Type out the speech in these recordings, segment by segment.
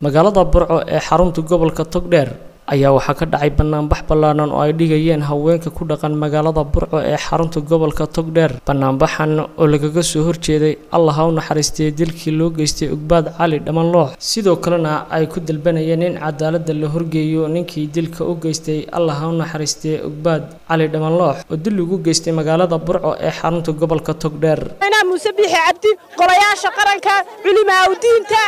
magaalada burco ee xarunta gobolka togdheer ayaa waxaa ka dhacay banaanbax ballaaran oo ay dhigayeen haweenka ku dhaqan magaalada burco ee xarunta gobolka togdheer banaanbaxan oo lagaga soo horjeeday allah ha u naxariistay dilkii loo geystay ugbaad cali dhamanloox sidoo kalena ay ku dalbanayeen in cadaaladda la horgeeyo ninkii dilka u geystay allah ha u naxariistay ugbaad cali dhamanloox oo dil ugu geystay magaalada burco ee xarunta gobolka togdheer muuse biixi cabdi golayaasha qaranka culimaa udiinta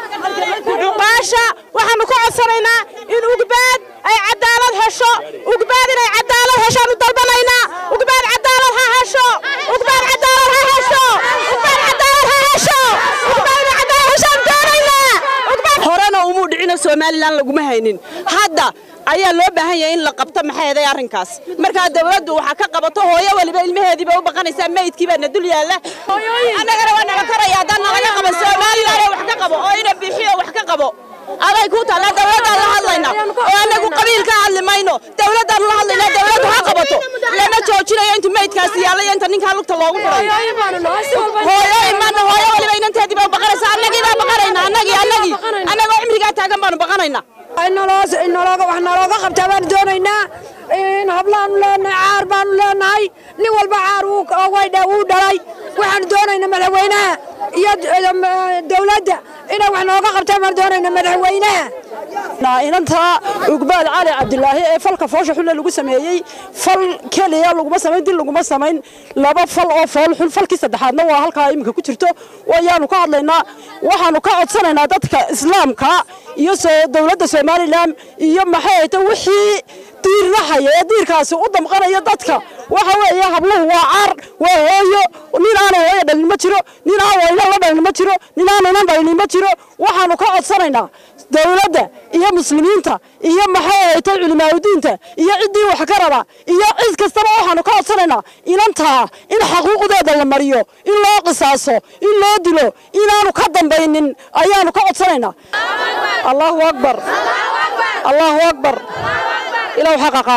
cuqaasha waxaanu ka codsanaynaa in ugbaad ay cadaalad hesho ugbaad inay cadaalad heshaanu dalbanaynaa ugbaad cadaalad ha hesho ugbaad cadaalad ha hesho ugbaad cadaalad ha hesho ugbaad inay cadaalad heshaan doonaynaa horena umuu dhicino somalilan laguma haynin hadda ayaa loo baahan yahay in la qabto maxay eeday arrinkaas markaa dawladdu waxaa ka qabato hooyo waliba ilmaheediiba u baqanaysaa meydkii baa na dul yaalla annagana waa naga karaya haddaan nalaga qaban somalilan wax ka qabo oo ina bixiyo wax ka qabo aday ku taalla dawladdaan la hadlaynaa oo annagu qabiil ka hadli mayno dawladdaan la hadlaynaa dawladdu ha qabato lama joojinayo inta meydkaasi yaalla iyo inta ninkaa lugta loogu furayo hooyo imaana hooyo waliba inanteediiba u baqanaysaa annagii baa baqanayna annagii annagii annagoo cimrigaa taagan baanu baqanaynaa wax nalooga qabtaa baanu doonaynaa in hablaanu leenahay caar baanu leenahay nin walba caar wuu dhalay waxaanu doonaynaa madaxweynaha iyo dawladda inay wax nooga qabtaan baanu doonaynaa madaxweynaha inanta ugbaad cali cabdilaahi ee falka foosha xulle lagu sameeyey fal keliya laguma samayn dil laguma samayn laba fal oo fool xul falkii saddexaadna waa halkaa iminka ku jirto wayaanu ka hadlaynaa waxaanu ka codsanaynaa dadka islaamka iyo dowladda somalilan iyo maxay ahayta wixii diirnahaya ee diirkaasi u damqanaya dadka waxa weeye habluhu waa caar waa hooyo nin aana hooyo dhalin ma jiro nin aan wayna la dhalin ma jiro nin aanaynan dhalin ma jiro waxaanu ka codsanaynaa dawladda iyo muslimiinta iyo maxay ahaytay culimaadudiinta iyo ciddii wax ka raba iyo cid kastaba waxaanu ka codsanaynaa inantaa in xaquuqdeeda la mariyo in loo qisaaso in loo dilo inaanu ka dambaynin ayaanu ka codsanaynaa allahu akbar allahu akbar ilaw xaqaqa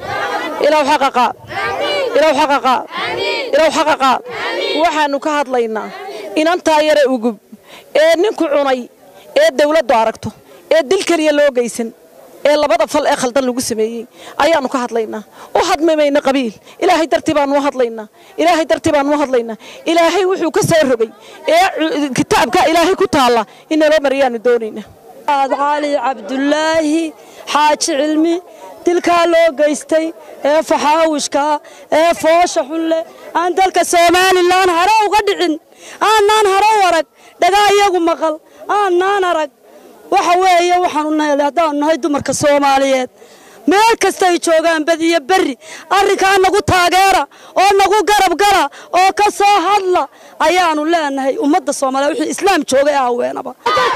ilaw xaqaqa ilaw xaqaqa ilaw xaqaqa waxaanu ka hadlaynaa inantaa yare ugub ee ninku cunay ee dawladdu aragto ee dil keliya loo geysan ee labada fal ee khaldan lagu sameeyey ayaanu ka hadlaynaa u hadmimayna qabiil ilaahay dartii baanu u hadlaynaa ilaahay dartii baanu u hadlaynaa ilaahay wuxuu ka soo rogay ee kitaabka ilaahay ku taalla in naloo mariyaanu doonaynaa cali cabdulaahi xaaji cilmi dilkaa loo geystay ee faxaawishkaa ee foosha xulle aan dalka somalilan hare uga dhicin aanaan hare u arag dhagaa iyagu maqal aanaan arag waxa weeye waxaanu nahay haddaanu nahay dumarka soomaaliyeed meel kasta ay joogaan badiyo berri arrinkaa nagu taageera oo nagu garab gala oo ka soo hadla ayaanu leenahay ummadda soomaaliya wixii islaam jooga ee haweenaba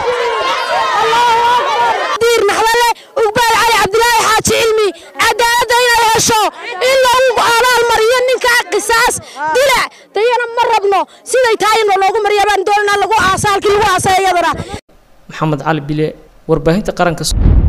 diir naxdale ugbaal cali cabdilaahi xaaji cilmi cadaaladda inay hesho in lagu abaal mariyo ninkaa qisaas dilac dayana ma rabno siday tahay in loogu mariya baan doonanaa lagu aasa halkii lagu aasay iyadana maxamed cali bile warbaahinta qaranka